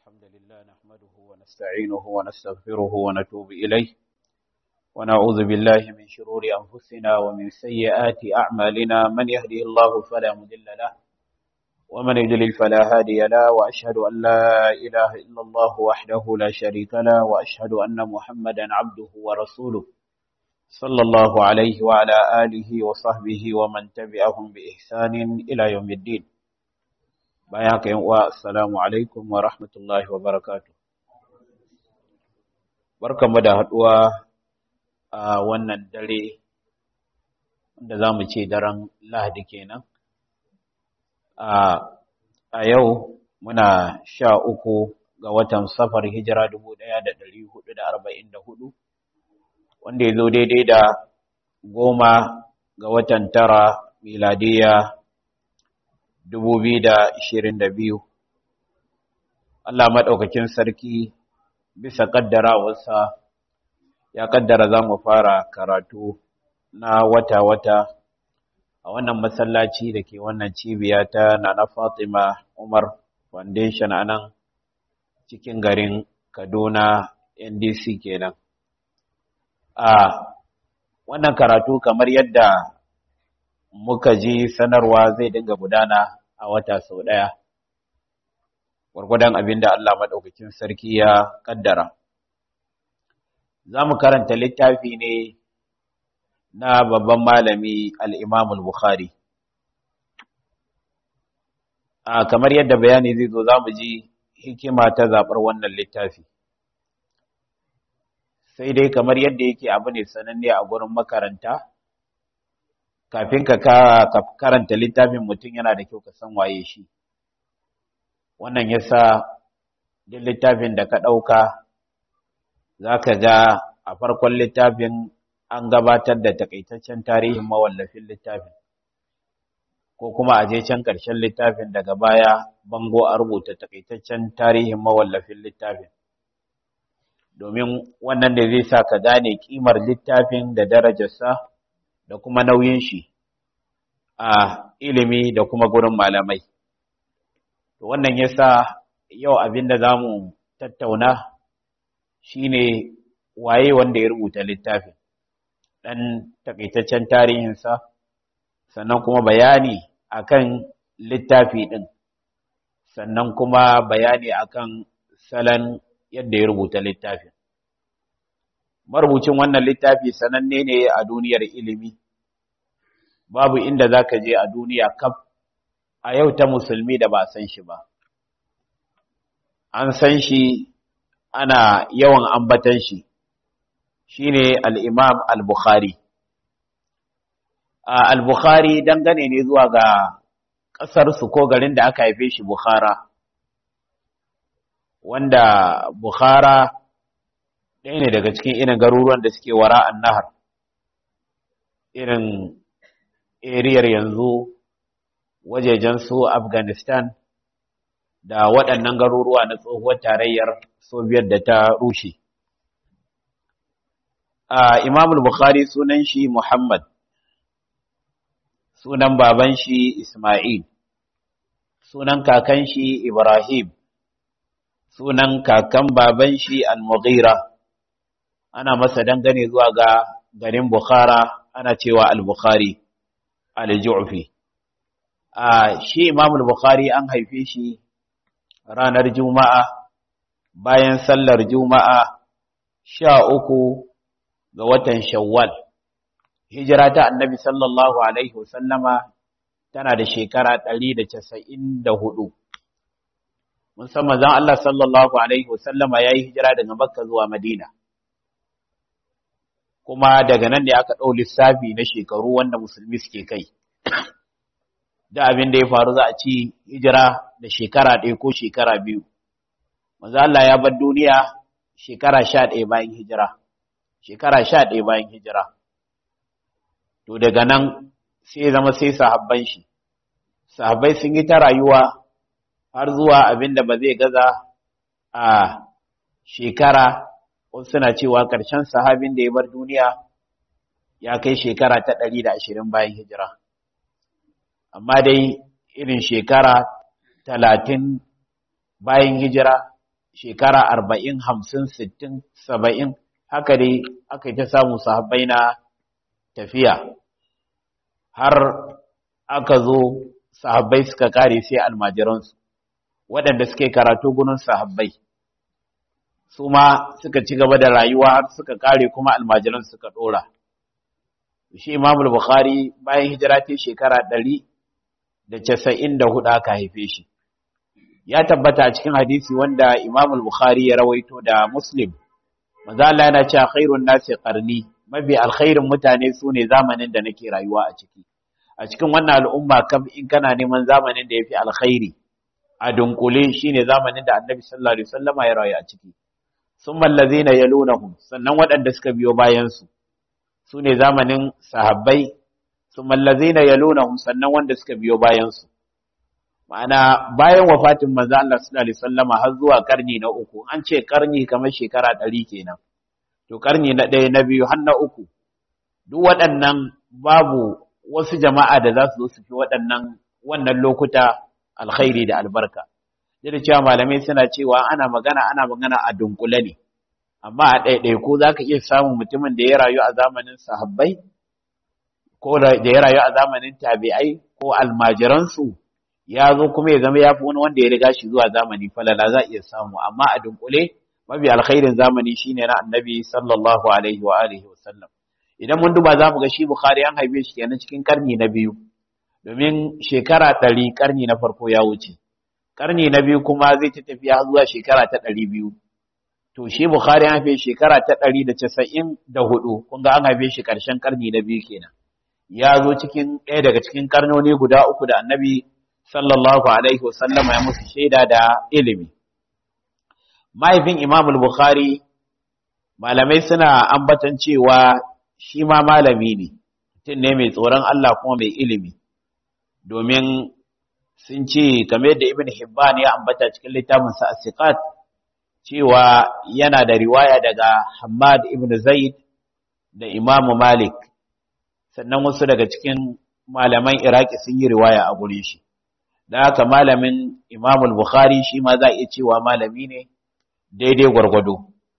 الحمد لله نحمده ونستعينه ونستغفره ونتوب إليه ونعوذ بالله من شرور أنفسنا ومن سيئات أعمالنا من يهده الله فلا مضل له ومن يضلل فلا هادي له وأشهد أن لا إله إلا الله وحده لا شريك له وأشهد أن محمدا عبده ورسوله صلى الله عليه وعلى آله وصحبه ومن تبعهم بإحسان إلى يوم الدين bayan haka yan uwa assalamu alaikum wa rahmatullahi wa barakatuh barkamu da haduwa a wannan dare wanda zamu ce daren Lahadi kenan a a yau muna sha uku ga watan safar hijira 1444 wanda ya zo daidai da goma ga watan tara miladiya biyu. Allah maɗaukakin sarki bisa ƙaddarawarsa ya ƙaddara za mu fara karatu na wata-wata a wannan masallaci da ke wannan cibiya ta Nana Fatima Umar Foundation a nan cikin garin Kaduna NDC kenan. A wannan karatu kamar yadda muka ji sanarwa zai dinga gudana a wata sau ɗaya, gwargwadon abin da Allah maɗaukakin sarki ya ƙaddara. Za mu karanta littafi ne na babban malami al'imamul Bukhari. A kamar yadda bayani zai zo za mu ji hikima ta zaɓar wannan littafi. Sai dai kamar yadda yake abu ne sananne a gurin makaranta, kafin ka karanta littafin mutum yana da kyau ka san waye shi wannan yasa duk littafin da ka ɗauka za ka ga a farkon littafin an gabatar da takaitaccen tarihin mawallafin littafin ko kuma a je can ƙarshen littafin daga baya bango a rubuta takaitaccen tarihin mawallafin littafin domin wannan da zai sa ka gane ƙimar littafin da darajarsa da kuma nauyin shi a ilimi da kuma gurin malamai. To wannan yasa yau abin da zamu tattauna shine waye wanda ya rubuta littafin dan takaitaccen tarihinsa sannan kuma bayani akan littafi din sannan kuma bayani akan salon yadda ya rubuta littafin marubucin wannan littafi sananne ne a duniyar ilimi babu inda zaka je a duniya kaf a yau ta musulmi da ba san shi ba an san shi ana yawan ambatan shi shine al-Imam al-Bukhari al-Bukhari dangane ne zuwa ga ƙasar su ko garin da aka haife shi Bukhara wanda Bukhara ɗaya ne daga cikin irin garuruwan da suke wara an nahar irin eriyar yanzu wajejen su afghanistan da waɗannan garuruwa na tsohuwar tarayyar soviet da ta rushe a imamul bukhari sunan shi muhammad sunan baban shi isma'il sunan kakan shi ibrahim sunan kakan baban shi al-mughira ana masa dangane zuwa ga garin Bukhara ana cewa al-Bukhari al-Ju'fi a shi Imam al-Bukhari an haife shi ranar Juma'a bayan sallar Juma'a sha uku ga watan Shawwal hijira ta Annabi sallallahu alaihi wasallama tana da shekara 194 mun san manzon Allah sallallahu alaihi wasallama yayi hijira daga Makka zuwa Madina kuma daga nan ne aka ɗau lissafi na shekaru wanda musulmi suke kai da abin da ya faru za a ci hijira da shekara ɗaya ko shekara biyu maza Allah ya bar duniya shekara sha ɗaya bayan hijira shekara sha ɗaya bayan hijira to daga nan sai zama sai sahabban shi sahabbai sun yi ta rayuwa har zuwa abin da ba zai gaza a shekara wasu suna cewa ƙarshen sahabin da ya bar duniya ya kai shekara ta ɗari da ashirin bayan hijira amma dai irin shekara talatin bayan hijira shekara arba'in hamsin sittin saba'in haka dai aka yi ta samu sahabbai na tafiya har aka zo sahabbai suka kare sai almajiransu waɗanda suke karatu gunin sahabbai su ma suka ci gaba da rayuwa har suka kare kuma almajiran suka ɗora shi imam bukhari bayan hijira ta shekara ɗari da casa'in da hudu aka haife shi ya tabbata a cikin hadisi wanda imam bukhari ya rawaito da muslim maza Allah yana cewa khairun nasi qarni mafi alkhairin mutane su ne zamanin da nake rayuwa a ciki a cikin wannan al'umma kam in kana neman zamanin da yafi alkhairi a dunkule shine zamanin da annabi sallallahu alaihi wasallama ya rayu a ciki summa allazina yalunahum sannan waɗanda suka biyo bayan su sune zamanin sahabbai summa allazina yalunahum sannan wanda suka biyo bayan su ma'ana bayan wafatin manzo Allah sallallahu alaihi wasallama har zuwa karni na uku an ce karni kamar shekara 100 kenan to karni na ɗaya na biyu har na uku duk waɗannan babu wasu jama'a da za su zo su fi waɗannan wannan lokuta alkhairi da albarka da cewa malamai suna cewa ana magana ana magana a dunkule ne amma a ɗaiɗaiku za ka iya samun mutumin da ya rayu a zamanin sahabbai ko da ya rayu a zamanin tabi'ai ko almajiransu ya zo kuma ya zama ya fi wani wanda ya riga shi zuwa zamani falala za a iya samu amma a dunkule mafi alkhairin zamani shine na annabi sallallahu alaihi wa alihi wa sallam idan mun duba za mu ga shi bukhari an haife shi kenan cikin karni na biyu domin shekara ɗari karni na farko ya wuce karni na biyu kuma zai ta tafiya zuwa shekara ta ɗari biyu to shi bukhari an haife shekara ta ɗari da casa'in da hudu kun ga an haife shi ƙarshen karni na biyu kenan ya zo cikin ɗaya daga cikin karnoni guda uku da annabi sallallahu alaihi wasallama ya musu shaida da ilimi mahaifin imam bukhari malamai suna ambatan cewa shi ma malami ne mutum ne mai tsoron Allah kuma mai ilimi domin sun ce kamar yadda ibn hibban ya ambata cikin littafinsa as-siqat cewa yana da riwaya daga Hammad ibn Zaid da Imam Malik sannan wasu daga cikin malaman Iraki sun yi riwaya a gure shi da haka malamin Imam al-Bukhari shi ma za a iya cewa malami ne daidai gwargwado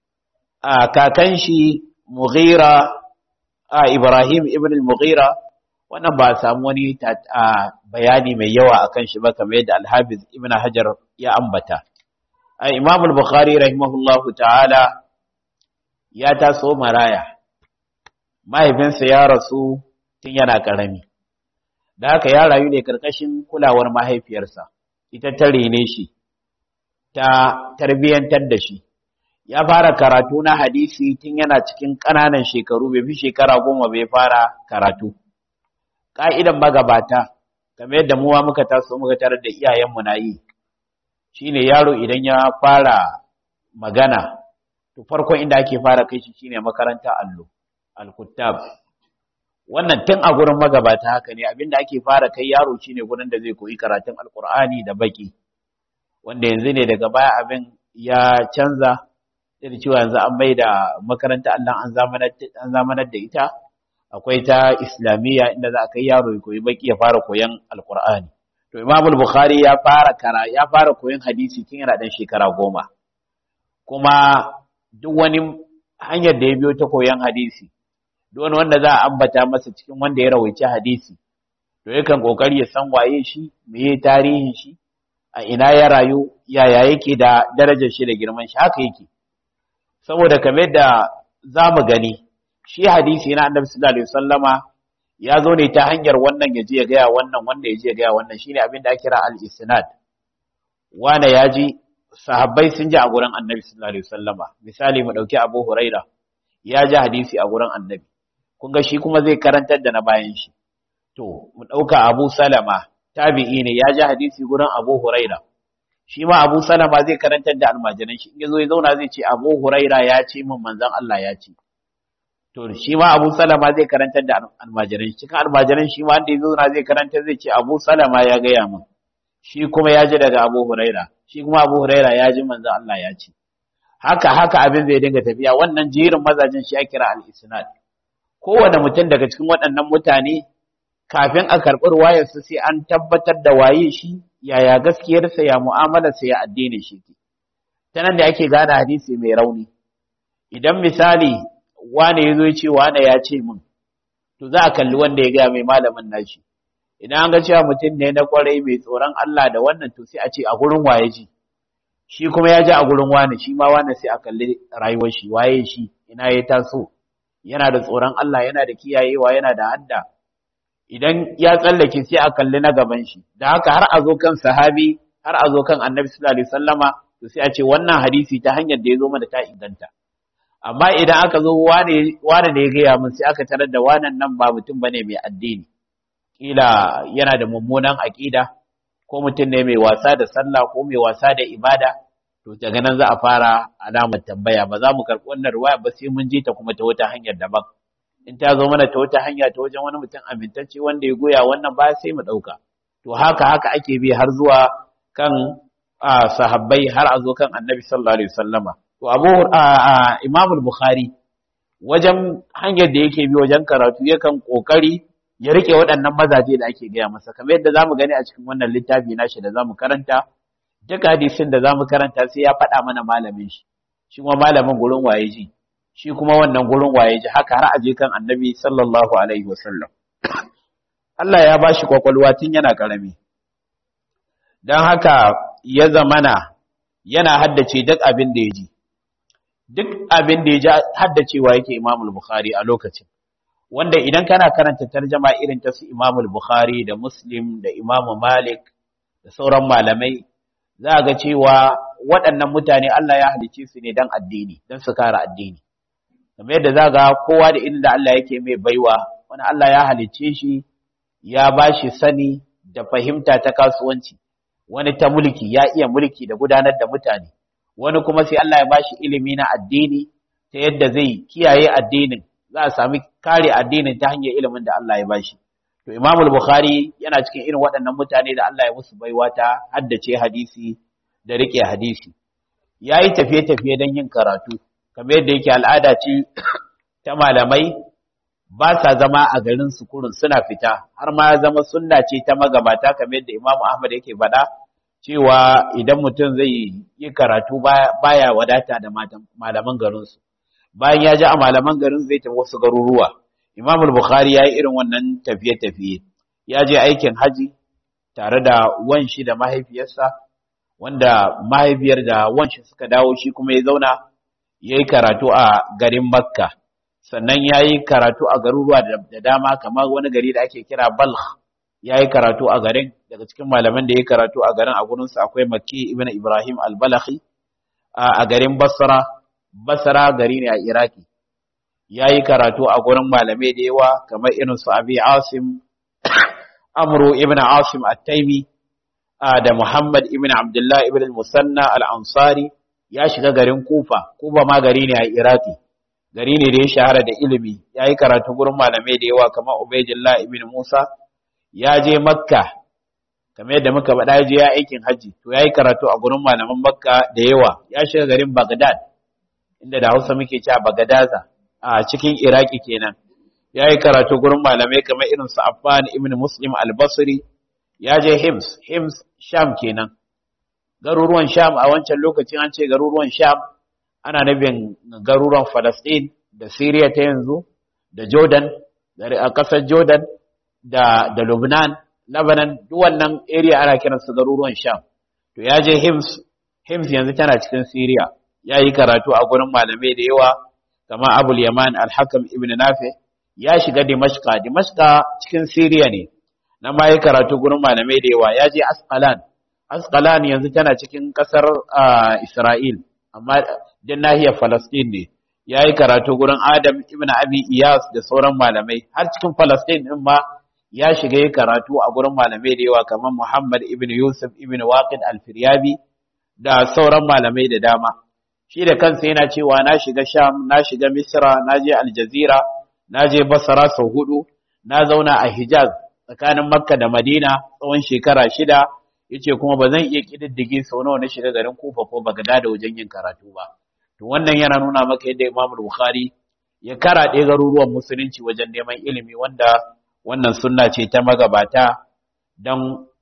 a kakan shi Mughira a Ibrahim ibn al-Mughira wannan ba samu wani bayani mai yawa akan shi ba kamar yadda Al-Hafiz Ibn Hajar ya ambata Imam al-Bukhari rahimahullahu ta'ala ya taso maraya mahaifinsa ya rasu tun yana karami da haka ya rayu ne karkashin kulawar mahaifiyarsa ita ta rene shi ta tarbiyantar da shi ya fara karatu na hadisi tun yana cikin ƙananan shekaru bai fi shekara goma bai fara karatu ƙa'idan magabata kamar yadda muwa muka taso muka tarar da iyayenmu na yi shine yaro idan ya fara magana to farkon inda ake fara kai shi shine makaranta allo al-kuttab wannan tun a gurin magabata haka ne abinda ake fara kai yaro shine gurin da zai koyi karatun alkur'ani da baki wanda yanzu ne daga baya abin ya canza da cewa yanzu an mai da makaranta Allah an zamanar da ita akwai ta islamiyya inda za a kai yaro ya koyi baki ya fara koyan alkur'ani to imam bukhari ya fara kara ya fara koyan hadisi tun yana dan shekara goma kuma duk wani hanyar da ya biyo ta koyan hadisi duk wani wanda za a ambata masa cikin wanda ya rawaici hadisi to yakan kokari ya san waye shi meye tarihin shi a ina ya rayu yaya yake da darajar shi da girman shi haka yake saboda kamar da za mu gani shi hadisi na annabi sallallahu alaihi wasallama ya zo ne ta hanyar wannan ya je ya gaya wannan wanda ya je ya gaya wannan shine abin da ake kira al-isnad wanda ya ji sahabbai sun ji a gurin annabi sallallahu alaihi wasallama misali mu dauki Abu Huraira ya ji hadisi a gurin annabi kun ga shi kuma zai karantar da na bayan shi to mu dauka Abu Salama tabi'i ne ya ji hadisi gurin Abu Huraira shi ma Abu Salama zai karantar da almajiran shi in yazo ya zauna zai ce Abu Huraira ya ce min manzon Allah ya ce to shi ma Abu Salama zai karantar da almajiran shi cikin almajiran shi ma wanda ya zauna zai karantar zai ce Abu Salama ya gaya min shi kuma ya ji daga Abu Huraira shi kuma Abu Huraira ya ji manzon Allah ya ce haka haka abin zai dinga tafiya wannan jerin mazajin shi ya kira al-isnad kowane mutum daga cikin waɗannan mutane kafin a karɓi ruwayarsa sai an tabbatar da waye shi yaya gaskiyarsa ya mu'amalarsa ya addini shi ke ta nan da ake gane hadisi mai rauni idan misali wane ya zo ya ce wane ya ce min to za a kalli wanda ya gaya mai malamin nashi idan an ga cewa mutum ne na kwarai mai tsoron Allah da wannan to sai a ce a gurin waye ji shi kuma ya ji a gurin wane shi ma wane sai a kalli rayuwar shi waye shi ina ya taso yana da tsoron Allah yana da kiyayewa yana da hadda idan ya tsallake sai a kalli na gaban shi da haka har a zo kan sahabi har a zo kan annabi sallallahu alaihi wasallama to sai a ce wannan hadisi ta hanyar da ya zo mana ta inganta amma idan aka zo wane wane ne ya gaya min sai aka tarar da wannan nan ba mutum bane mai addini kila yana da mummunan aqida ko mutum ne mai wasa da sallah ko mai wasa da ibada to daga nan za a fara alamar tambaya ba za mu karɓi wannan ruwaya ba sai mun je ta kuma ta wata hanyar daban in ta zo mana ta wata hanya ta wajen wani mutum amintacce wanda ya goya wannan ba sai mu ɗauka to haka haka ake bi har zuwa kan sahabbai har a zo kan annabi sallallahu alaihi wasallama to abu imam bukhari wajen hanyar da yake bi wajen karatu yakan kokari ya rike waɗannan mazaje da ake gaya masa kamar yadda zamu gani a cikin wannan littafi nashi da zamu karanta duk hadisin da zamu karanta sai ya faɗa mana malamin shi shi kuma malamin gurin waye ji shi kuma wannan gurin waye ji haka har aje kan annabi sallallahu alaihi wasallam Allah ya bashi kwakwalwa tun yana karami dan haka ya zamana yana haddace duk abin da ya ji duk abin da ya ji haddacewa yake Imam Bukhari a lokacin wanda idan kana karanta tarjama irin ta su Imam Bukhari da Muslim da Imam Malik da sauran malamai za ga cewa waɗannan mutane Allah ya halice su ne dan addini dan su kare addini kamar yadda za ga kowa da inda Allah yake mai baiwa wani Allah ya halice shi ya bashi sani da fahimta ta kasuwanci wani ta mulki ya iya mulki da gudanar da mutane wani kuma sai Allah ya bashi ilimi na addini ta yadda zai kiyaye addinin za a sami kare addinin ta hanyar ilimin da Allah ya bashi to Imam al-Bukhari yana cikin irin waɗannan mutane da Allah ya musu baiwa ta haddace hadisi da rike hadisi yayi tafiye-tafiye don yin karatu kamar yadda yake al'ada ce ta malamai ba sa zama a garin su kurun suna fita har ma ya zama sunna ce ta magabata kamar yadda Imam Ahmad yake faɗa cewa idan mutum zai yi karatu baya wadata da malaman garinsu bayan ya ji a malaman garin zai tafi wasu garuruwa Imam Bukhari ya yi irin wannan tafiye-tafiye ya je aikin haji tare da wanshi da mahaifiyarsa wanda mahaifiyar da wanshi suka dawo shi kuma ya zauna ya yi karatu a garin Makka sannan ya yi karatu a garuruwa da dama kamar wani gari da ake kira Balkh ya yi karatu a garin daga cikin malaman da ya yi karatu a garin a gurinsa akwai Makki ibn Ibrahim al-Balakhi a garin Basra Basra gari ne a Iraki ya yi karatu a gurin malamai da yawa kamar irin su Abi Asim Amru ibn Asim at-Taimi da Muhammad ibn Abdullah ibn al-Musanna al-Ansari ya shiga garin Kufa Kufa ma gari ne a Iraki gari ne da ya shahara da ilimi ya yi karatu gurin malamai da yawa kamar Ubaydullah ibn Musa ya je Makka kamar yadda muka faɗa ya je ya aikin haji to ya yi karatu a gurin malaman Makka da yawa ya shiga garin Baghdad inda da Hausa muke cewa Bagadaza a cikin Iraki kenan ya yi karatu gurin malamai kamar irin su Affan ibn Muslim al-Basri ya je Hims Hims Sham kenan garuruwan Sham a wancan lokacin an ce garuruwan Sham ana nufin garuruwan Palestine da Syria ta yanzu da Jordan a ƙasar Jordan da da Lebanon Lebanon duk wannan area ana kiransu garuruwan Sham to ya je Hims Hims yanzu tana cikin Syria ya yi karatu a gurin malamai da yawa kamar Abul Yaman Al-Hakam ibn Nafi ya shiga Dimashqa Dimashqa cikin Syria ne na ma yi karatu gurin malamai da yawa ya je Asqalan Asqalan yanzu tana cikin kasar Isra'il amma din nahiyar Palestine ne ya yi karatu gurin Adam ibn Abi Iyas da sauran malamai har cikin Palestine din ma ya shiga yi karatu a gurin malamai da yawa kamar Muhammad ibn Yusuf ibn Waqid al-Firyabi da sauran malamai da dama shi da kansa yana cewa na shiga Sham na shiga Misra na je Al-Jazira na je Basra sau hudu na zauna a Hijaz tsakanin Makka da Madina tsawon shekara shida yace kuma ba zan iya kididdige sau nawa na shiga garin Kufa ko Bagdad da wajen yin karatu ba to wannan yana nuna maka yadda Imam Bukhari ya karaɗe garuruwan musulunci wajen neman ilimi wanda wannan sunna ce ta magabata don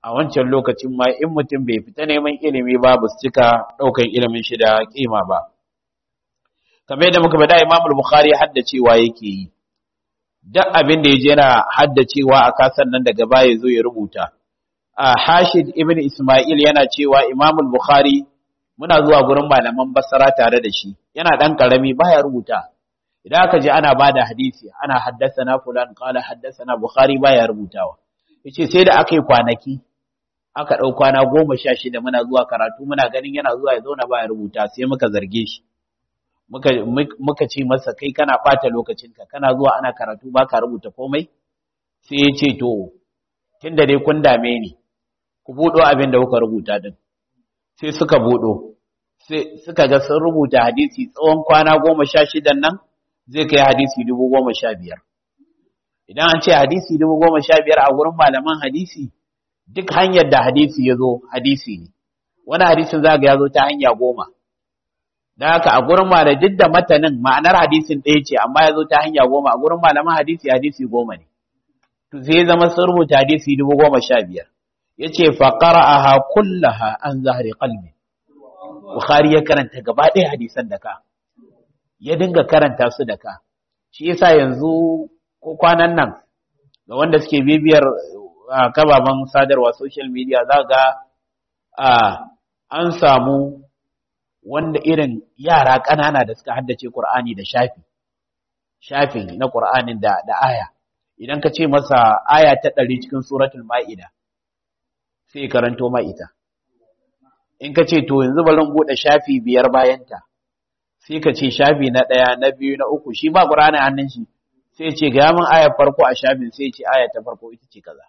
a wancan lokacin ma in mutum bai fita neman ilimi ba ba su cika ɗaukan ilimin shi da kima ba kamar yadda muka faɗa Imam Bukhari haddacewa yake yi duk abin da yaje yana haddacewa a kasan nan daga baya zo ya rubuta a Hashid ibn Isma'il yana cewa Imam Bukhari muna zuwa gurin malaman Basra tare da shi yana dan karami baya rubuta idan aka je ana bada hadisi ana haddasana fulan qala haddasana Bukhari baya rubutawa yace sai da aka yi kwanaki aka ɗau kwana goma sha shida muna zuwa karatu muna ganin yana zuwa ya zauna baya rubuta sai muka zarge shi muka muka ce masa kai kana ɓata lokacinka kana zuwa ana karatu ba ka rubuta komai sai ya ce to tunda dai kun dame ni ku buɗo abin da kuka rubuta din sai suka buɗo sai suka ga sun rubuta hadisi tsawon kwana goma sha shidan nan zai kai hadisi dubu goma sha biyar idan an ce hadisi dubu goma sha biyar a wurin malaman hadisi duk hanyar da hadisi ya zo hadisi ne wani hadisin za ga ya zo ta hanya goma da haka a gurin malamai duk da matanin ma'anar hadisin ɗaya ce amma ya zo ta hanya goma a gurin malaman hadisi hadisi goma ne to sai zama sun rubuta hadisi dubu goma sha biyar ya ce faƙara'aha kullaha an zahari qalbi bukhari ya karanta gaba ɗaya hadisan da ka ya dinga karanta su da ka shi yasa yanzu ko kwanan nan ga wanda suke bibiyar kababan sadarwa social media za ga an samu wanda irin yara ƙanana da suka haddace Qur'ani da shafi shafin na Qur'anin da da aya idan ka ce masa aya ta ɗari cikin suratul ma'ida sai karanto ma ita in ka ce to yanzu bari buɗe shafi biyar bayanta sai ka ce shafi na ɗaya na biyu na uku shi ba Qur'ani hannun shi sai ce ga min ayar farko a shafin sai ce aya ta farko ita ce kaza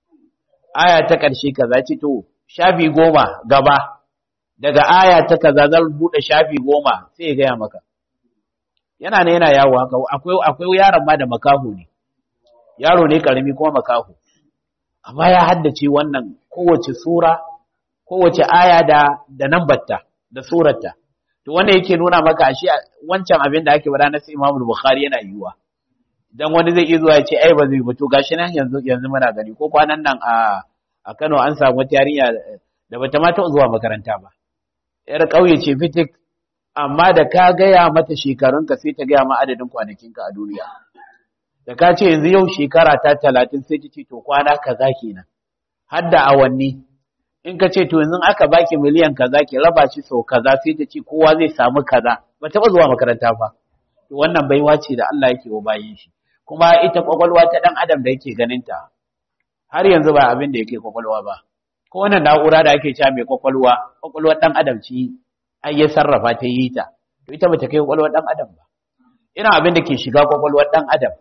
aya ta ƙarshe kaza ce to shafi goma gaba daga aya ta kaza zan bude shafi goma sai ya gaya maka yana ne yana yawo haka akwai akwai yaron ma da makaho ne yaro ne karami kuma makaho amma ya haddace wannan kowace sura kowace aya da da nambarta da surarta to wanda yake nuna maka ashe wancan abin da ake bada na sai Imam Bukhari yana yiwuwa dan wani zai iya zuwa ya ce ai ba zai fito gashi nan yanzu yanzu muna gani ko kwanan nan a a Kano an samu wata yarinya da bata ma taɓa zuwa makaranta ba yar ƙauye ce fitik amma da ka gaya mata shekarunka sai ta gaya ma adadin kwanakinka a duniya da ka ce yanzu yau shekara ta talatin sai ta ce to kwana kaza kenan har da awanni in ka ce to yanzu aka baki miliyan kaza ki raba shi sau kaza sai ta ce kowa zai samu kaza ba taɓa zuwa makaranta ba to wannan baiwa ce da Allah yake wa bayin shi kuma ita kwakwalwa ta dan adam da yake ganin ta har yanzu ba abin da yake kwakwalwa ba ko wannan na'ura da ake cewa mai kwakwalwa kwakwalwar dan adam ci ai ya sarrafa ta yi ta to ita bata kai kwakwalwar dan adam ba ina abin da ke shiga kwakwalwar dan adam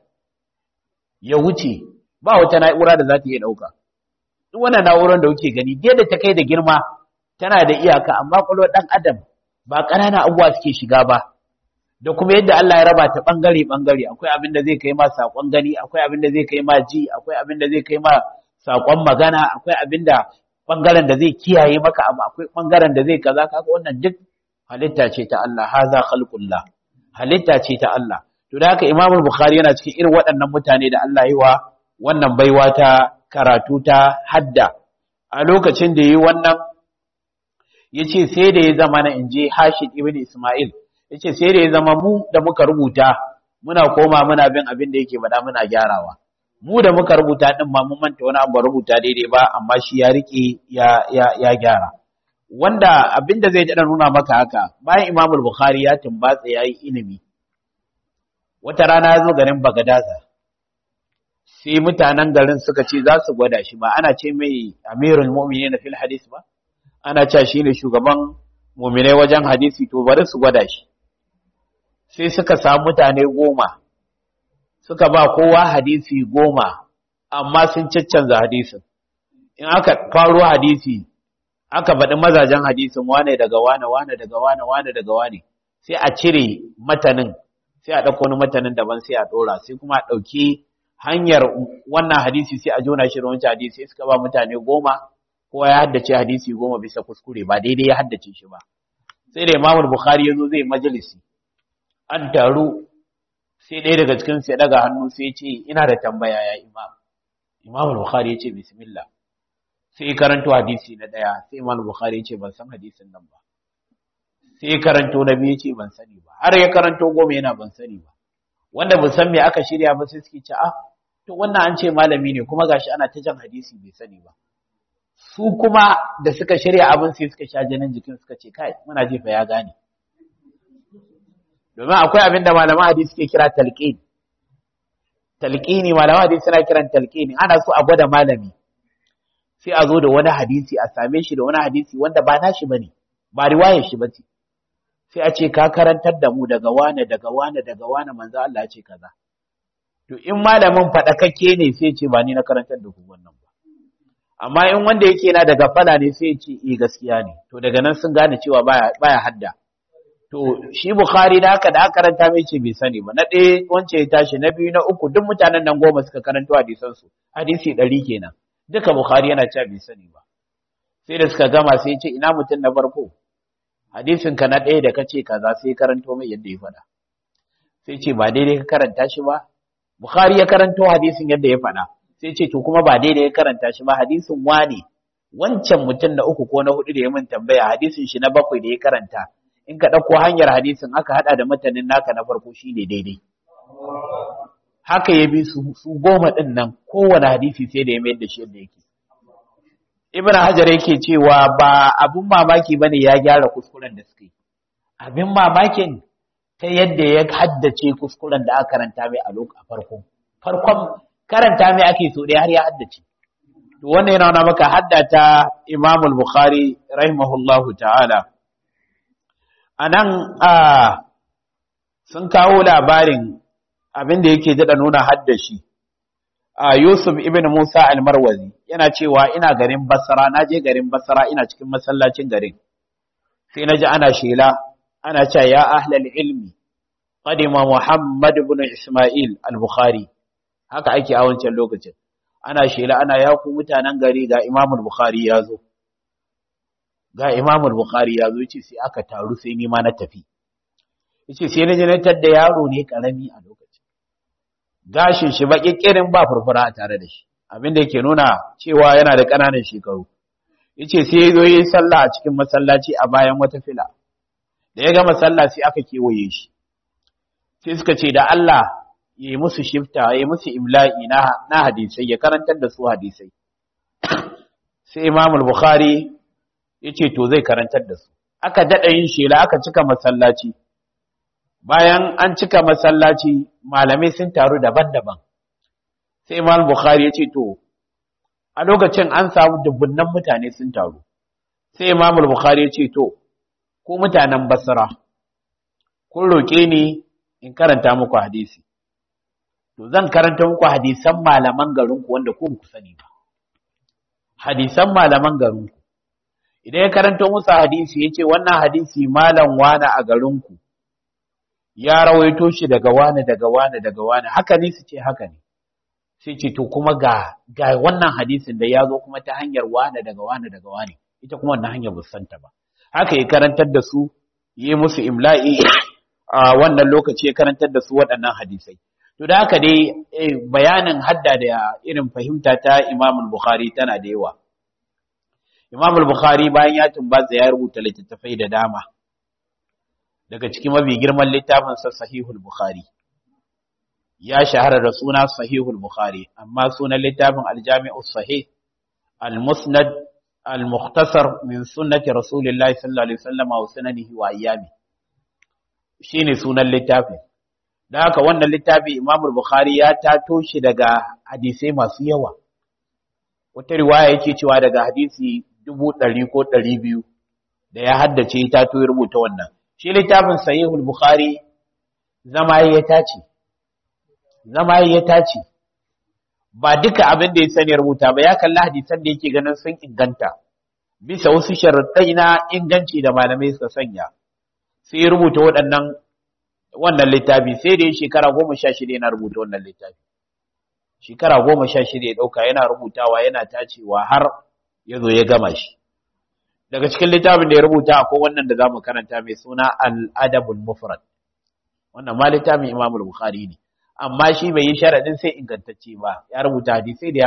ya wuce ba wata na'ura da za ta iya dauka duk wannan na'urar da kuke gani dai da ta kai da girma tana da iyaka amma kwakwalwar dan adam ba ƙananan abubuwa suke shiga ba da kuma yadda Allah ya raba ta bangare bangare akwai abin da zai kai ma sakon gani akwai abin da zai kai ma ji akwai abin da zai kai ma sakon magana akwai abin da bangaren da zai kiyaye maka abu akwai bangaren da zai kaza kaga wannan duk halitta ce ta Allah haza khalqullah halitta ce ta Allah to da haka Imam Bukhari yana cikin irin waɗannan mutane da Allah yi wa wannan baiwa ta karatu ta hadda a lokacin da yi wannan yace sai da ya zama na inje Hashid ibn Isma'il yace sai da ya zama mu da muka rubuta muna koma muna bin abin da yake faɗa muna gyarawa mu da muka rubuta din ma mun manta wani abu rubuta daidai ba amma shi ya rike ya ya ya gyara wanda abin da zai dada nuna maka haka bayan Imam Bukhari ya tumbatsa yayi ilimi wata rana ya zo garin Bagadaza sai mutanen garin suka ce za su gwada shi ba ana ce mai Amirul Mu'minin fil hadis ba ana cewa shine shugaban mu'minai wajen hadisi to bari su gwada shi sai suka samu mutane goma suka ba kowa hadisi goma amma sun caccanza hadisin in aka faro hadisi aka baɗi mazajen hadisin wane daga wane wane daga wane wane daga wane sai a cire matanin sai a ɗauko wani matanin daban sai a ɗora sai kuma a ɗauki hanyar wannan hadisi sai a jona shi da wancan hadisi sai suka ba mutane goma kowa ya haddace hadisi goma bisa kuskure ba daidai ya haddace shi ba sai da imamul bukhari ya zo zai majalisi an taru sai ɗaya daga cikin ya daga hannu sai ce ina da tambaya ya imam imam al-bukhari ya ce bismillah sai karanto hadisi na ɗaya sai imam bukhari ce ban san hadisin nan ba sai karanto na biyu ce ban sani ba har ya karanto goma yana ban sani ba wanda ban san me aka shirya ba sai suke ce ah to wannan an ce malami ne kuma gashi ana ta jan hadisi bai sani ba su kuma da suka shirya abin sai suka sha jinin jikin suka ce kai muna jefa ya gane domin akwai abin da malaman hadisi suke kira talqin talqini malaman hadisi suna kiran talqini ana so a gwada malami sai a zo da wani hadisi a same shi da wani hadisi wanda ba nashi bane ba riwayar shi bace sai a ce ka karantar da mu daga wane daga wane daga wane manzo Allah ya ce kaza to in malamin fadakakke ne sai ce ba ni na karantar da ku wannan ba amma in wanda yake na daga fala ne sai ya ce eh gaskiya ne to daga nan sun gane cewa baya baya hadda to shi bukhari da haka da aka karanta mai ce bai sani ba na ɗaya wance ya tashi na biyu na uku duk mutanen nan goma suka karanto hadisan su hadisi ɗari kenan duka bukhari yana cewa bai sani ba sai da suka gama sai ya ce ina mutum na farko hadisin ka na ɗaya da kace kaza sai karanto mai yadda ya faɗa sai ce ba daidai ka karanta shi ba bukhari ya karanto hadisin yadda ya faɗa sai ce to kuma ba daidai ya karanta shi ba hadisin wane wancan mutum na uku ko na hudu da ya min tambaya hadisin shi na bakwai da ya karanta in ka ɗauko hanyar hadisin aka haɗa da mutanen naka na farko shi ne daidai haka ya bi su goma ɗin nan kowane hadisi sai da ya mayar da shi yadda yake ibn hajar yake cewa ba abin mamaki bane ya gyara kuskuren da suka yi abin mamakin ta yadda ya haddace kuskuren da aka karanta mai a lokacin farko farkon karanta mai ake so dai har ya haddace to wannan yana nuna maka haddata Imam al-Bukhari rahimahullahu ta'ala anan a sun kawo labarin abin da yake jada nuna haddashi a Yusuf ibn Musa al-Marwazi yana cewa ina garin Basra na je garin Basra ina cikin masallacin garin sai naji ana shela ana cewa ya ahlal ilmi qadima Muhammad ibn Isma'il al-Bukhari haka ake a wancan lokacin ana shela ana ya ku mutanen gari ga Imam al-Bukhari ya zo ga Imam al-Bukhari ya zo yace sai aka taru sai ni ma na tafi yace sai na je na tadda yaro ne karami a lokacin gashin shi baki kirin ba furfura a tare da shi abin da yake nuna cewa yana da ƙananan shekaru yace sai ya zo yi sallah a cikin masallaci a bayan wata fila da ya gama sallah sai aka kewaye shi sai suka ce da Allah ya yi musu shifta ya yi musu imla'i na na hadisai ya karantar da su hadisai sai Imam al-Bukhari yace to zai karantar da su aka dada yin shela aka cika masallaci bayan an cika masallaci malamai sun taru daban-daban sai imam bukhari ya ce to a lokacin an samu dubunnan mutane sun taru sai imam bukhari ya ce to ku mutanen basra kun roƙe ni in karanta muku hadisi to zan karanta muku hadisan malaman garinku wanda ku ku sani ba hadisan malaman garinku idan ya karanta musu hadisi ya ce wannan hadisi malam wane a garinku ya rawaito shi daga wane daga wane daga wane haka ne su ce haka ne sai ce to kuma ga ga wannan hadisin da ya zo kuma ta hanyar wane daga wane daga wane ita kuma wannan hanyar busanta ba haka ya karantar da su yi musu imla'i a wannan lokaci ya karantar da su waɗannan hadisai to da haka dai bayanin hadda da irin fahimta ta Imam Bukhari tana da yawa Imam Bukhari bayan ya tumbatsa ya rubuta littattafai da dama daga cikin mafi girman littafinsa sahihul bukhari ya shahara da suna sahihul bukhari amma sunan littafin aljami'u sahih al-musnad al-mukhtasar min sunnati rasulillahi sallallahu alaihi wasallam wa sunanihi wa ayyami shine sunan littafin da haka wannan littafi imam bukhari ya tato shi daga hadisai masu yawa wata riwaya yake cewa daga hadisi dubu ɗari ko ɗari biyu da ya haddace ta to ya rubuta wannan shi littafin sahihul bukhari zama ya tace zama ya tace ba duka abin da ya sani ya rubuta ba ya kalli hadisan da yake ganin sun inganta bisa wasu sharuɗai na inganci da malamai suka sanya sai ya rubuta waɗannan wannan littafi sai da ya shekara goma sha shida yana rubuta wannan littafi shekara goma sha shida ya ɗauka yana rubutawa yana tacewa har ya zo ya gama shi daga cikin littafin da ya rubuta akwai wannan da zamu karanta mai suna al-adabul mufrad wannan ma littafin Imam al-Bukhari ne amma shi bai yi sharadin sai ingantacce ba ya rubuta hadisi da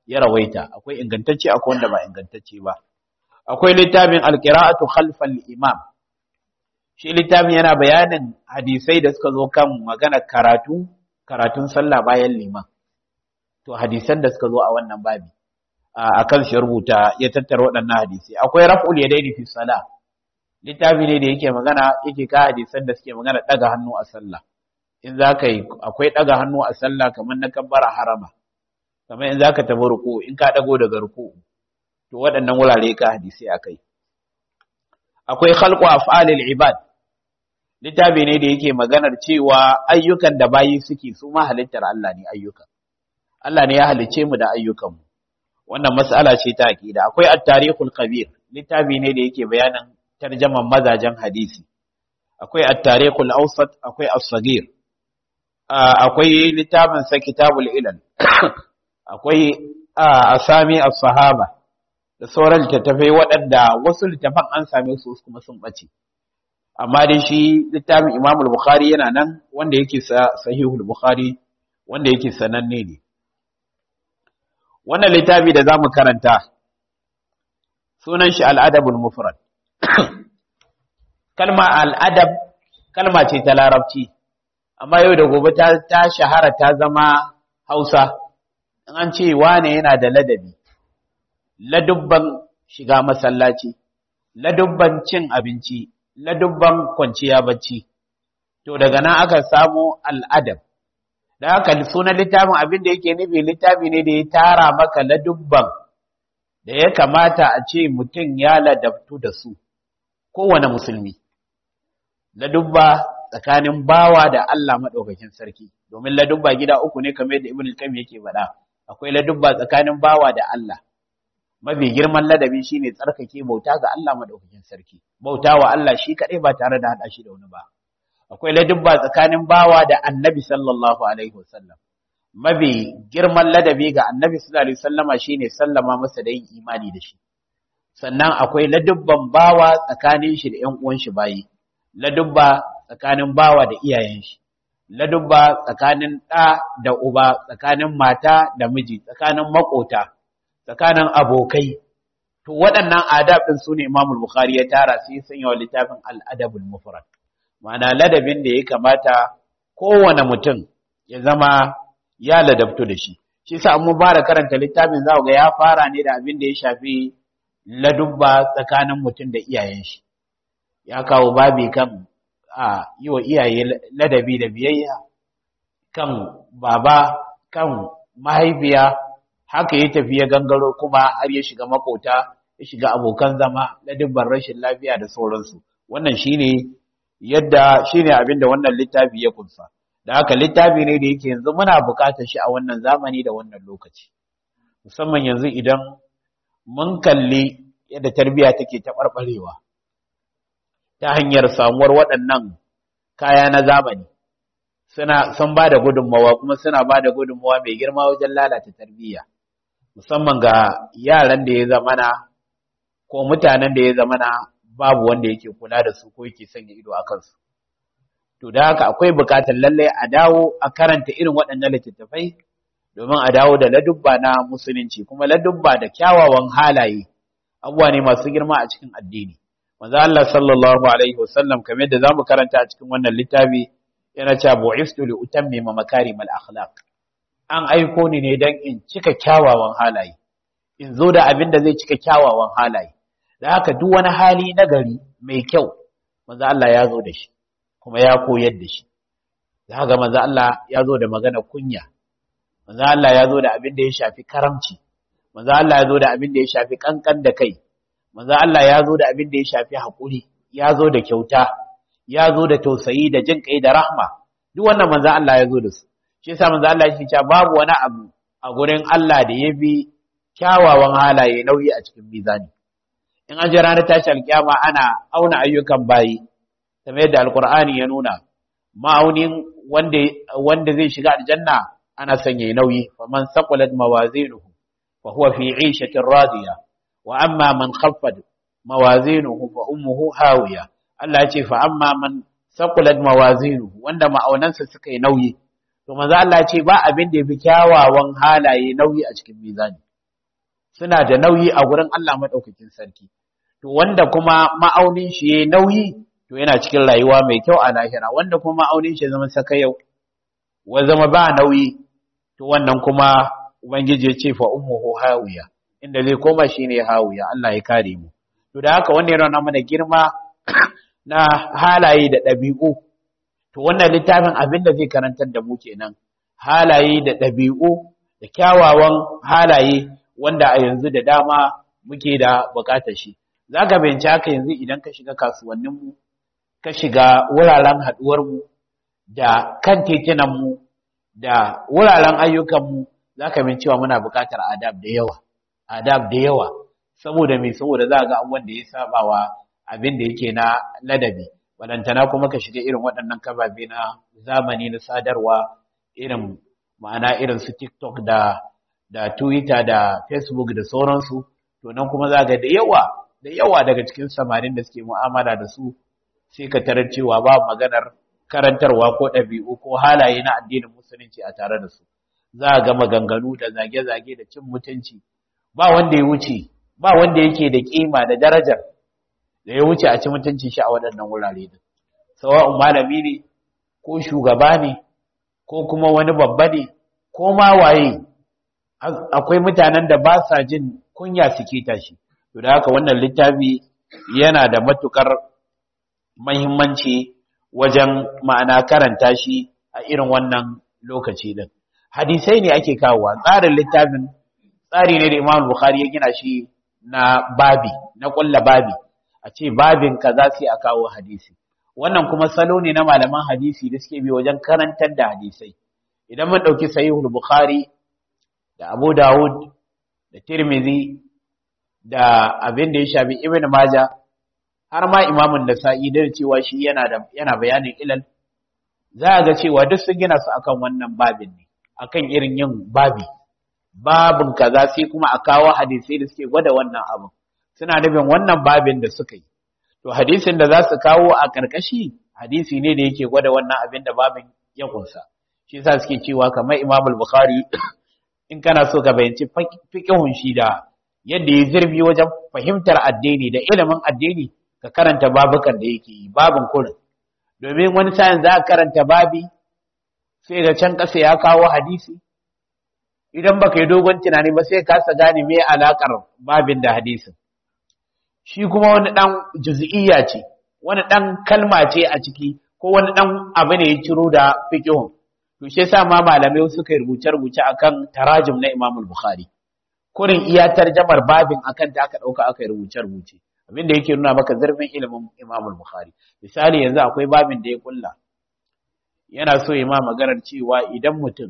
ya rawaita akwai ingantacce akwai wanda ba ingantacce ba akwai littafin alqira'atu khalfal imam shi littafin yana bayanin hadisai da suka zo kan magana karatu karatun sallah bayan liman to hadisan da suka zo a wannan babi a kan shi rubuta ya tattara waɗannan hadisi akwai raf'ul yadaini fi salah littafi ne da yake magana yake ka hadisan da suke magana daga hannu a sallah in za ka yi akwai daga hannu a sallah kamar na kabbara harama kamar in za ka tabi ruku in ka dago daga ruku to waɗannan wurare ka hadisi akai akwai khalqu af'alil ibad littafi ne da yake maganar cewa ayyukan da bayi suke su ma halittar Allah ne ayyukan Allah ne ya halice mu da ayyukanmu wannan mas'ala ce ta aqida akwai at-tarikhul kabir littafi ne da yake bayanin tarjaman mazajen hadisi akwai at-tarikhul awsat akwai as-saghir akwai littafin sa kitabul ilal akwai asami as-sahaba da sauran littattafai waɗanda wasu littafan an same su kuma sun bace amma dai shi littafin Imam al-Bukhari yana nan wanda yake sahihul Bukhari wanda yake sananne ne wannan littafi da zamu karanta sunan shi al-adabul mufrad kalma al-adab kalma ce ta larabci amma yau da gobe ta, ta shahara ta zama Hausa in an ce wane yana da ladabi ladubban shiga masallaci ladubban cin abinci ladubban kwanciya bacci to daga nan aka samu al'adab da haka sunan littafin abin da yake nufi littafi ne da ya tara maka ladubban da ya kamata a ce mutum ya ladabtu da su kowane musulmi ladubba tsakanin bawa da Allah maɗaukakin sarki domin ladubba gida uku ne kamar yadda ibn al-qayyim yake faɗa akwai ladubba tsakanin bawa da Allah mafi girman ladabi shine tsarkake bauta ga Allah madaukakin sarki bauta wa Allah shi kadai ba tare da hada shi da wani ba akwai ladubba tsakanin bawa da annabi sallallahu alaihi wasallam mafi girman ladabi ga annabi sallallahu alaihi wasallama shine sallama masa da yin imani da shi sannan akwai ladubban bawa tsakanin shi da ƴan uwan shi bayi ladubba tsakanin bawa da iyayen shi ladubba tsakanin ɗa da uba tsakanin mata da miji tsakanin makota tsakanin abokai to waɗannan adab ɗin su ne Imam Bukhari ya tara su yi sanya wa littafin al-adabul mufrad ma'ana ladabin da ya kamata kowane mutum ya zama ya ladabtu da shi shi sa an bara karanta littafin za ga ya fara ne da abin da ya shafi ladubba tsakanin mutum da iyayen shi ya kawo babi kan a yi wa iyaye ladabi da biyayya kan baba kan mahaifiya haka ya tafi ya gangaro kuma har ya shiga makota ya shiga abokan zama na dubban rashin lafiya da sauransu wannan shine yadda shine abin da wannan littafi ya kunsa da haka littafi ne da yake yanzu muna buƙatar shi a wannan zamani da wannan lokaci musamman yanzu idan mun kalli yadda tarbiyya take taɓarɓarewa ta hanyar samuwar waɗannan kaya na zamani suna sun ba da gudunmawa kuma suna ba da gudunmawa mai girma wajen lalata tarbiyya musamman ga yaran da ya zamana ko mutanen da ya zamana babu wanda yake kula da su ko yake sanya ido a kansu to da haka akwai bukatar lalle a dawo a karanta irin waɗannan littattafai domin a dawo da ladubba na musulunci kuma ladubba da kyawawan halaye abubuwa ne masu girma a cikin addini manzo Allah sallallahu alaihi wasallam kamar yadda zamu karanta a cikin wannan littafi yana cewa bu'istu li utammima makarimal akhlaq an aiko ni ne dan in cika kyawawan halaye in zo da abin da zai cika kyawawan halaye da haka duk wani hali na gari mai kyau manzo Allah ya zo da shi kuma ya koyar da shi da haka manzo Allah ya zo da magana kunya manzo Allah ya zo da abin da ya shafi karamci manzo Allah ya zo da abin da ya shafi kankan da kai manzo Allah ya zo da abin da ya shafi hakuri ya zo da kyauta ya zo da tausayi da jin kai da rahma duk wannan manzo Allah ya zo da su shi yasa manzo Allah ya ce babu wani abu a gurin Allah da ya bi kyawawan halaye nauyi a cikin mizani in an ji ranar tashi alkiyama ana auna ayyukan bayi kamar yadda alkur'ani ya nuna ma'aunin wanda wanda zai shiga aljanna ana sanya nauyi faman saqulat mawazinuhu fa huwa fi 'ishatin radiya wa amma man khaffat mawazinuhu fa ummuhu hawiya Allah ya ce fa amma man saqulat mawazinuhu wanda ma'aunansa suka yi nauyi to manzo Allah ya ce ba abin da yafi kyawawan halaye nauyi a cikin mizani suna da nauyi a gurin Allah madaukakin sarki to wanda kuma ma'aunin shi yayi nauyi to yana cikin rayuwa mai kyau a lahira wanda kuma ma'aunin shi zama saka yau wa zama ba nauyi to wannan kuma ubangiji ya ce fa ummuhu hawiya inda zai koma shine hawiya Allah ya kare mu to da haka wannan yana mana girma na halaye da ɗabi'u to wannan littafin abin da zai karantar da mu kenan halaye da ɗabi'u da kyawawan halaye wanda a yanzu da dama muke da bukatar shi za ka bayanci haka yanzu idan ka shiga kasuwanninmu ka shiga wuraren haɗuwarmu da kan tekunanmu da wuraren ayyukanmu za ka bin cewa muna bukatar adab da yawa adab da yawa saboda mai saboda za ga abubuwan da ya saba wa abin da yake na ladabi wadantana kuma ka shiga irin waɗannan kababe na zamani na sadarwa irin ma'ana irin su tiktok da da twitter da facebook da sauransu to nan kuma za ga da yawa da yawa daga cikin samarin da suke mu'amala da su sai ka tarar cewa ba maganar karantarwa ko ɗabi'u ko halaye na addinin musulunci a tare da su za a ga maganganu da zage-zage da cin mutunci ba wanda ya wuce ba wanda yake da kima da darajar da ya wuce a ci mutuncin shi a waɗannan wurare din sawa'un malami ne ko shugaba ne ko kuma wani babba ne ko ma waye akwai mutanen da ba sa jin kunya suke tashi to da haka wannan littafi yana da matukar muhimmanci wajen ma'ana karanta shi a irin wannan lokaci din hadisai ne ake kawowa tsarin littafin tsari ne da Imam Bukhari ya gina shi na babi na kulla babi a ce babin kaza sai a kawo hadisi wannan kuma salo ne na malaman hadisi da suke bi wajen karantar da hadisai idan mun dauki sahihul bukhari da abu dawud da tirmidhi da abin da ya shafi ibn majah har ma imamun nasa'i da cewa shi yana da yana bayanin ilal za a ga cewa duk sun gina su akan wannan babin ne akan irin yin babi babin kaza sai kuma a kawo hadisai da suke gwada wannan abin suna nufin wannan babin da suka yi to hadisin da za su kawo a karkashi hadisi ne da yake gwada wannan abin da babin ya kunsa shi yasa suke cewa kamar Imam al-Bukhari in kana so ka bayanci fiqhun shi da yadda ya zirbi wajen fahimtar addini da ilimin addini ka karanta babukan da yake yi babin kurin domin wani sa'in za ka karanta babi sai ga can ƙasa ya kawo hadisi idan baka yi dogon tunani ba sai kasa gane me alakar babin da hadisin shi kuma wani dan juz'iyya ce wani dan kalma ce a ciki ko wani dan abu ne ya ciro da fiqhun to shi yasa ma malamai suka yi rubuce rubuce akan tarajum na Imam al-Bukhari kurin iya tarjamar babin akan ta aka dauka aka yi rubuce rubuce abinda yake nuna maka zurfin ilimin Imam al-Bukhari misali yanzu akwai babin da ya kulla yana so ya ma maganar cewa idan mutum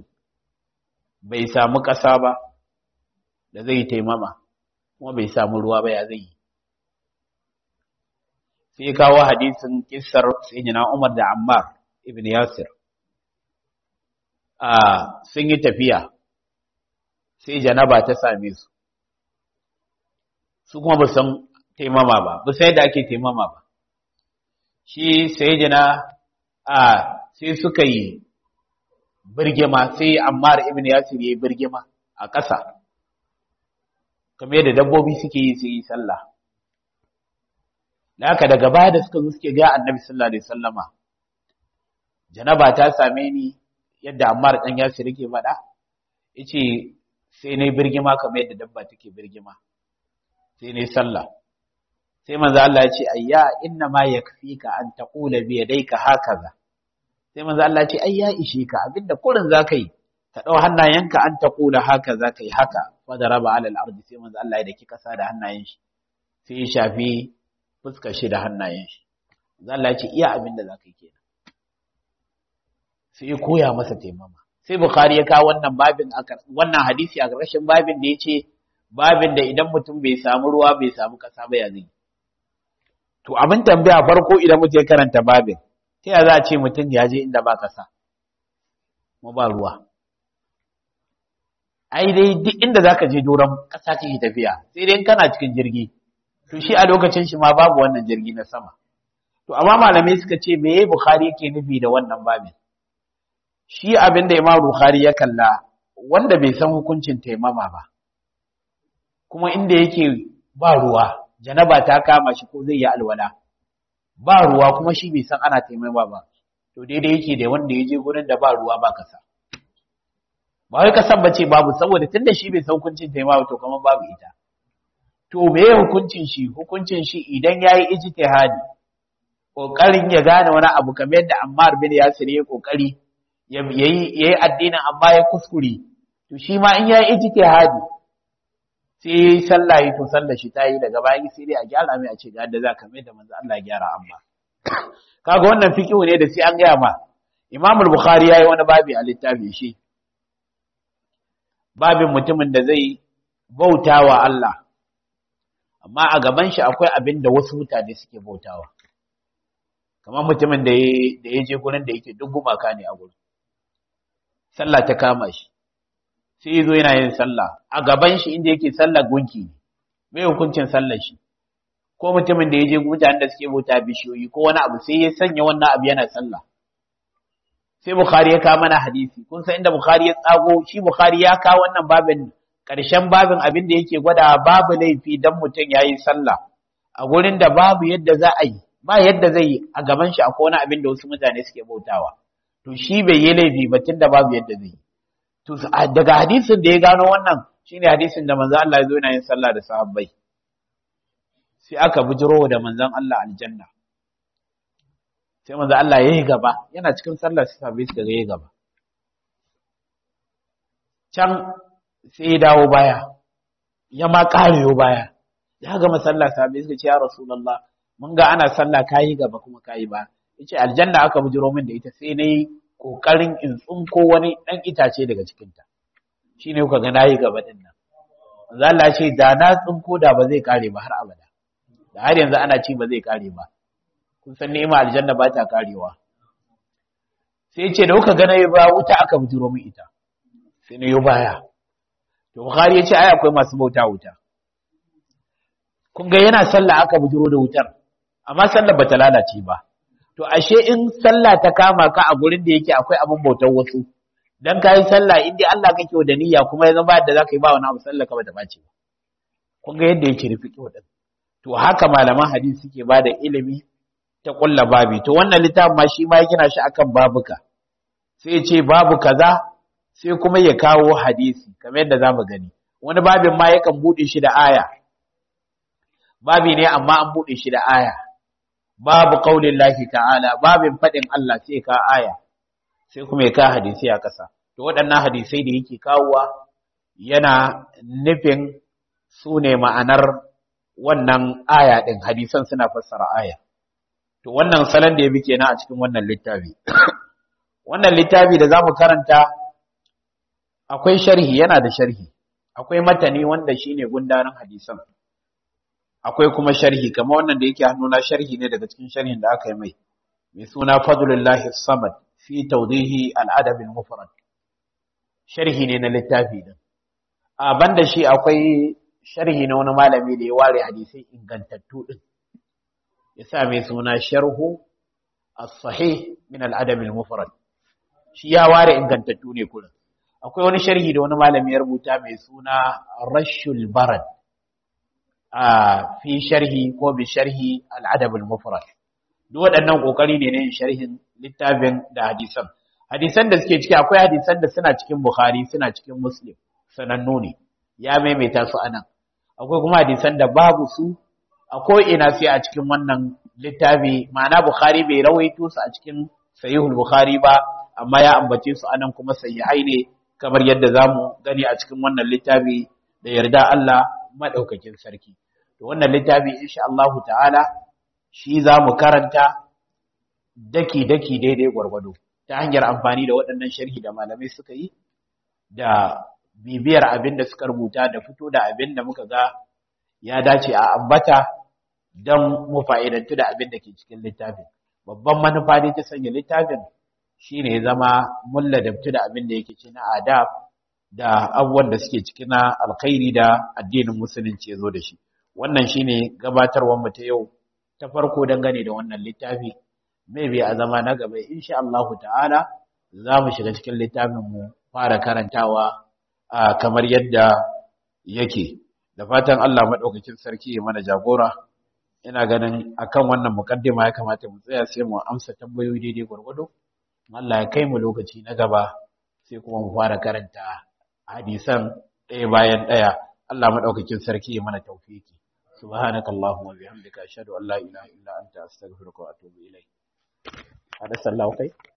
bai samu ƙasa ba da zai taimama kuma bai samu ruwa ba ya zai yi sai kawo hadisin kissar sayyidina Umar da Ammar ibn Yasir a sun yi tafiya sai janaba ta same su su kuma ba san taimama ba ba sai da ake taimama ba shi sayyidina a sai suka yi birgima sai Ammar ibn Yasir yayi birgima a ƙasa kamar yadda dabbobi suke yi su yi sallah da haka daga baya da suka zo suke ga Annabi sallallahu alaihi wasallama janaba ta same ni yadda Ammar dan Yasir yake faɗa yace sai nayi birgima kamar yadda dabba take birgima sai nayi sallah sai manzo Allah ya ce ayya inna ma yakfika an taqula bi yadayka hakaza sai manzo Allah ce ai ya ishe ka abinda kurin zaka yi ka dau hannayenka an ta kula haka zaka yi haka wa daraba ala al-ardi sai manzo Allah ya daki kasa da hannayen shi sai ya shafi fuskar shi da hannayen shi manzo Allah ya ce iya abinda zaka yi kenan sai ya koya masa taimama sai bukhari ya kawo wannan babin wannan hadisi a ƙarshen babin da yace babin da idan mutum bai samu ruwa bai samu kasa ba ya zai to abin tambaya farko idan mutum ya karanta babin ta yaya za a ce mutum ya je inda ba ƙasa kuma ba ruwa ai dai duk inda za ka je doron ƙasa kake tafiya sai dai kana cikin jirgi to shi a lokacin shi ma babu wannan jirgi na sama to amma malamai suka ce me bukhari yake nufi da wannan babin shi abin da imam bukhari ya kalla wanda bai san hukuncin taimama ba kuma inda yake ba ruwa janaba ta kama shi ko zai yi alwala ba ruwa kuma shi bai san ana taimama ba to daidai yake da wanda ya je gurin da ba ruwa ba kasa ba wai kasan bace babu saboda tunda shi bai san hukuncin taimama to kamar babu ita to meye hukuncin shi hukuncin shi idan yayi ijtihadi kokarin ya gane wani abu kamar yadda Ammar bin Yasir ya kokari yayi yayi addinin amma ya kuskure to shi ma in yayi ijtihadi sai sallah yi to sallah shi tayi daga bayan sai dai a gyara mai a ce ga yadda za ka mai da manzo Allah gyara amma kaga wannan fiqhu ne da sai an gaya ma Imam al-Bukhari yayi wani babi a littafi shi babin mutumin da zai bautawa Allah amma a gaban shi akwai abin da wasu mutane suke bautawa kamar mutumin da ya je gurin da yake duk gumaka ne a gurin sallah ta kama shi sai ya zo yana yin sallah a gaban shi inda yake sallah gunki ne mai hukuncin sallar shi ko mutumin da ya je mutanen da suke bauta bishiyoyi ko wani abu sai ya sanya wannan abu yana sallah sai bukhari ya kawo mana hadisi kun san inda bukhari ya tsago shi bukhari ya kawo wannan babin ƙarshen babin abin da yake gwada babu laifi dan mutum yayi sallah a gurin da babu yadda za a yi ba yadda zai yi a gaban shi akwai wani abin da wasu mutane suke bautawa to shi bai yi laifi ba tunda babu yadda zai yi to daga hadisin da ya gano wannan shine hadisin da manzo Allah ya zo yana yin sallah da sahabbai sai aka bujiro da manzon Allah aljanna sai manzo Allah yayi gaba yana cikin sallah sai sahabbai suka ga yayi gaba can sai ya dawo baya ya ma kareyo baya ya ga masalla sahabbai suka ce ya rasulullah mun ga ana sallah kayi gaba kuma kayi ba yace aljanna aka bujiro min da ita sai nayi kokarin in tsinko wani dan itace daga cikin ta shine kuka ga nayi gaba din nan manzo Allah ce da na tsinko da ba zai kare ba har abada da har yanzu ana ci ba zai kare ba kun san ni'ima aljanna ba ta karewa sai ce da kuka ga nayi ba wuta aka bujiro min ita sai nayi baya to bukhari yace ai akwai masu bauta wuta kun ga yana sallah aka bujiro da wutar amma sallar bata lalace ba to ashe in sallah ta kama ka a gurin da yake akwai abin bautar wasu dan kai sallah in dai Allah kake da niyya kuma ya zama da zaka yi ba wani abu sallah ka bata bace ba kun ga yadda yake rufi kiwa to haka malaman hadisi suke bada ilimi ta kulla babi to wannan littafin ma shi ma yake shi akan babuka sai ya ce babu kaza sai kuma ya kawo hadisi kamar yadda zamu gani wani babin ma yakan bude shi da aya babi ne amma an bude shi da aya babu qaulin lahi ta'ala babin fadin Allah sai ka aya sai kuma ya ka hadisi a kasa to waɗannan hadisai da yake kawowa yana nufin su ne ma'anar wannan aya din hadisan suna fassara aya to wannan salon da ya bi kenan a cikin wannan littafi wannan littafi da zamu karanta akwai sharhi yana da sharhi akwai matani wanda shine gundarin hadisan akwai kuma sharhi kamar wannan da yake hannuna sharhi ne daga cikin sharhin da aka yi mai mai suna fadlullahi samad fi tawdihi al-adab al-mufrad sharhi ne na littafi din a banda shi akwai sharhi na wani malami da ya ware hadisai ingantattu din ya sa mai suna sharhu as-sahih min al-adab al-mufrad shi ya ware ingantattu ne kullum akwai wani sharhi da wani malami ya rubuta mai suna rashul barad a fi sharhi ko bi sharhi al'adab al-mufrad duk waɗannan kokari ne ne sharhin littafin da hadisan hadisan da suke ciki akwai hadisan da suna cikin bukhari suna cikin muslim sanannu ne ya maimaita su anan akwai kuma hadisan da babu su a ko ina sai a cikin wannan littafi ma'ana bukhari bai rawaito su a cikin sahihul bukhari ba amma ya ambace su anan kuma sahihai ne kamar yadda zamu gani a cikin wannan littafi da yarda Allah madaukakin sarki to wannan littafi insha Allah ta'ala shi zamu karanta daki daki daidai gwargwado ta hanyar amfani da waɗannan sharhi da malamai suka yi da bibiyar abin da suka rubuta da fito da abin da muka ga ya dace a ambata don mu fa'idantu da abin da ke cikin littafin babban manufa ne ta sanya littafin shine ya zama mun ladabtu da abin da yake ci na adab da abubuwan da suke ciki na alkhairi da addinin musulunci ya zo da shi wannan shine gabatarwar mu ta yau ta farko dangane da wannan littafi maybe a zama na gaba insha Allah ta'ala za mu shiga cikin littafin mu fara karantawa kamar yadda yake da fatan Allah madaukakin sarki ya mana jagora ina ganin akan wannan mukaddima ya kamata mu tsaya sai mu amsa tambayoyi daidai gwargwado Allah ya kai mu lokaci na gaba sai kuma mu fara karanta hadisan ɗaya bayan ɗaya Allah madaukakin sarki ya mana tawfiki subhanakallahumma wa bihamdika ashhadu an la ilaha illa anta astaghfiruka wa atubu ilayk hada sallahu kai